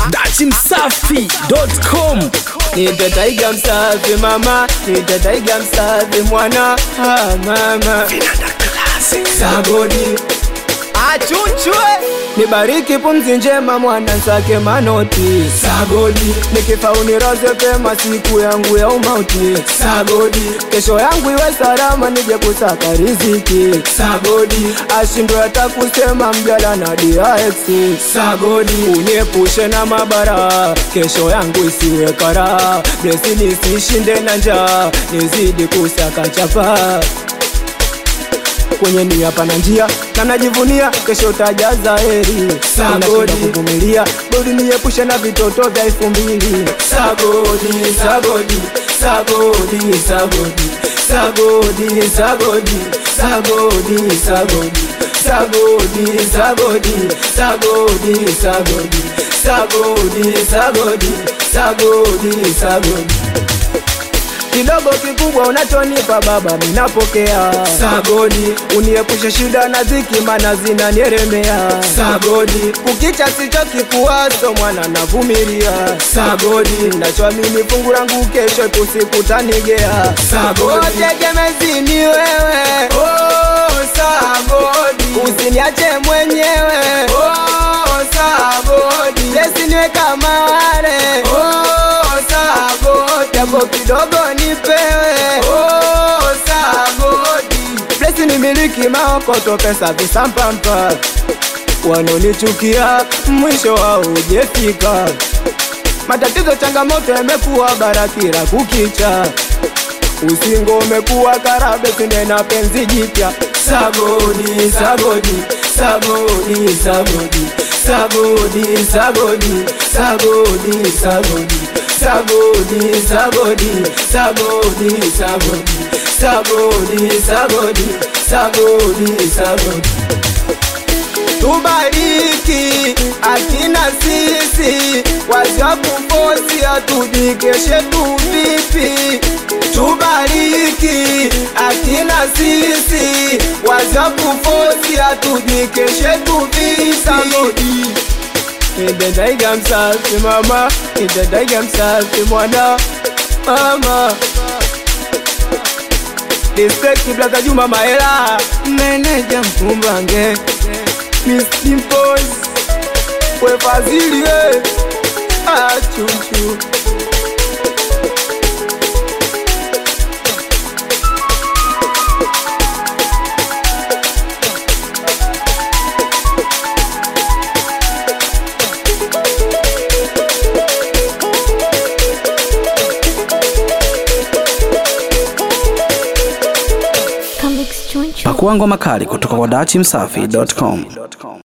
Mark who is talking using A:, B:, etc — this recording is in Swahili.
A: dachimsafi.com
B: nitataiga msafi mama nitataiga msafi mwana ah, mama sagodi achunchwe nibariki pumzi njema mwana nsake manoti sagodi nikifa uniroze pema siku yangu ya umauti sagodi kesho yangu iwe salama nije kusaka riziki sagodi ashindwe hata kusema mjala na DX sagodi uniepushe na mabara kesho yangu isiwe kara blesi nisishinde na njaa nizidi kusaka chapa kwenye nia pana njia na najivunia kesho tajaza heri sagodi kuvumilia bodi niepushe na vitoto vya elfu mbili sagodi sagodi sagodi sagodi sagodi sagodi sagodi sagodi sagodi sagodi sagodi sagodi sagodi sagodi sagodi sagodi kidogo kikubwa unachonipa baba minapokea sagodi uniepushe shida na dhiki mana zinanieremea sagodi kukicha sichokikuwaso mwana navumilia sagodi nachoamini fungu langu kesho tusikutanigea sagodi tegemezini wewe oh, sagodi usiniache mwenyewe oh, sagodi yesiniwe kama wale oh, sagodi yako kidogo nipewe oh, sagodi blesi ni miliki maokoto pesa visampampa wanonichukia mwisho haujefika matatizo changamoto yamekuwa barakira kukicha usingo umekuwa karabe sinde na penzi jipya sagodi sagodi sagodi sagodi sagodi sagodi sagodi sagodi sagodi sagodi sagodi sagodi sagodi sagodi sagodi sagodi tubariki akina sisi wasiakufosi atujikeshe tu vipi tubariki akina sisi wasiakufosi atujikeshe tu vipi Nitadaiga msafi mama, nitadaiga msafi mwana mama. Respect Blaza Juma Maela, meneja Mkumbange, Miss Dimples, we Fazili we, ah chuchu.
A: pakuangwa makali kutoka kwa dachimsafi.com